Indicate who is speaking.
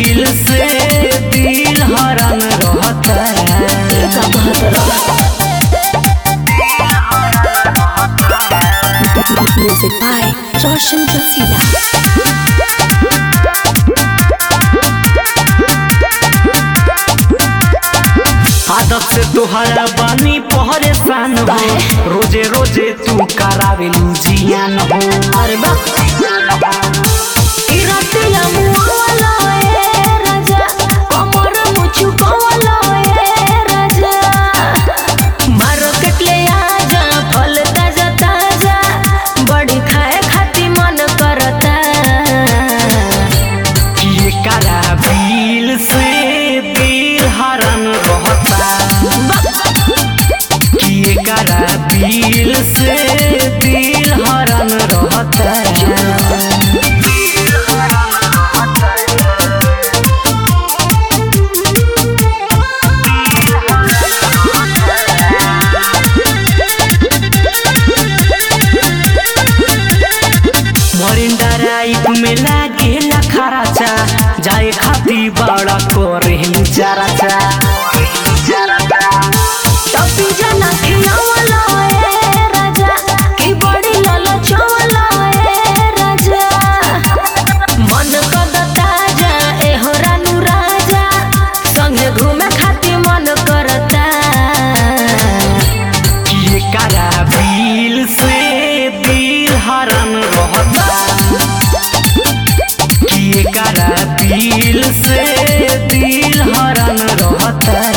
Speaker 1: दिल से दिल हरन रहता
Speaker 2: का बहतर म्यूजिक बाय रोशन रसीला
Speaker 1: आदत से तुहरा बानी परेशान हो रोजे रोजे तू करावे जियान हो
Speaker 2: अरे बा इरातिया मुआवला ए राजा कमर मुछु कवला ए राजा मार्केट ले आजा फल ताजा ताजा बड़ी खाए खाती मन करता
Speaker 1: ये करा बिल से दिल हरन रहता ये करा बिल से दिल हरन रहता मरिंदा राइट में लागेला खराचा जाए खाती बड़ा करे जराचा
Speaker 2: टपी जना खियावला ए राजा की बड़ी ललचवला ए राजा मन कद ताजा ए हो रानू राजा संगे घूमे खाती मन करता
Speaker 1: ये करा बिल से दिल हरन रहता ये करा बिल से दिल हरन रहता